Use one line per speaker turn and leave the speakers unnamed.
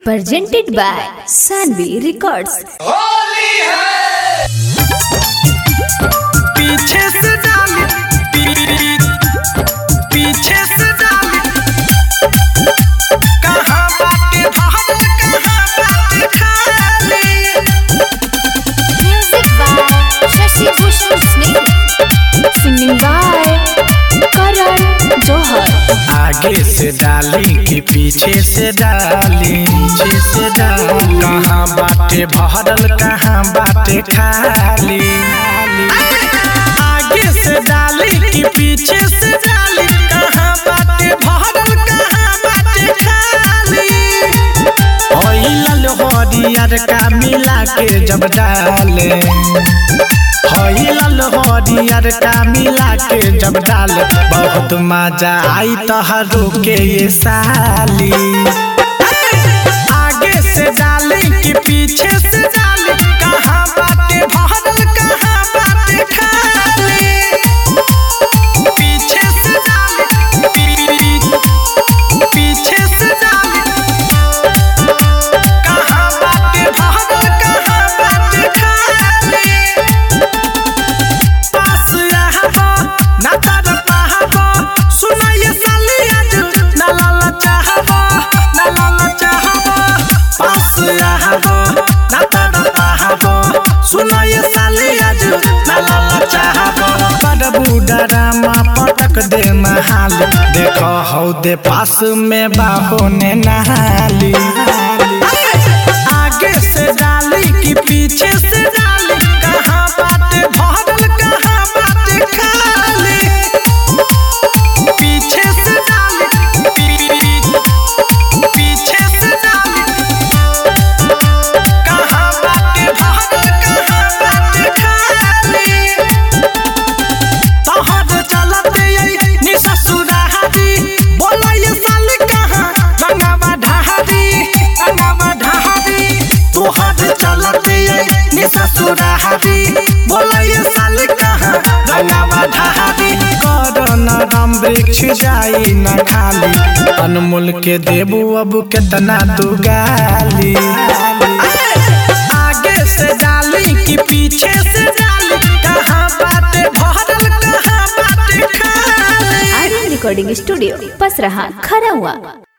presented by Sanvi Records.
पीछे से डाली पी- पीछे से डाली कहाँ बाटे भागल कहाँ बाटे खाली
Music by Shashi Bhushan Sneh. Singing by Karan Johar.
आगे से डाली कि पीछे से डाली पीछे से डाली कहाँ बाटे भरल कहाँ बाटे खाली आगे से डाली कि पीछे से डाली कहाँ बाटे भरल कहाँ बाटे खाली हईलल हरियर का मिला के जब डाले हईलल हरियर का मिला के जब डाले बहुत मजा आई तोहरो के ये साली आगे से डाली कि पीछे से डाली कहाँ बाटे भरल कहाँ बाटे खाली पीछे से डाली पी- पीछे से डाली कहाँ बाटे भरल कहाँ बाटे खाली पास रहबो ना तर पाहबो सुनाइए साली आज ना लाला चाहबो ना लाला चाहबो पास रहबो ना तर पाहबो सुनाइए साली आज ना लाला चाहबो बड़ बुडरामा पटक दे नहाल देखो हौ दे पास में बाहो ने नहाली आगे से डाली कि पीछे से डाली कहाँ बाटे भरल कहाँ बाटे खाली पीछे से डाली पी- पीछे से डाली कहाँ बाटे भरल कहाँ बाटे खाली तोहर चलते यही नि ससुरारी बोला ये साली कहाँ रंगावा ढहारी रंगावा ढहारी तोहर चलते यही नि ससुरारी बोला ये साली कहाँ रंगावा ढहारी करन राम वृक्ष जाई न खाली अनमोल के देबू अब केतना तू गाली आगे से डाली कि पीछे से डाली कहाँ बाटे भरल कहाँ बाटे खाली
Aryan Recording Studio, Pasraha, Kharawa.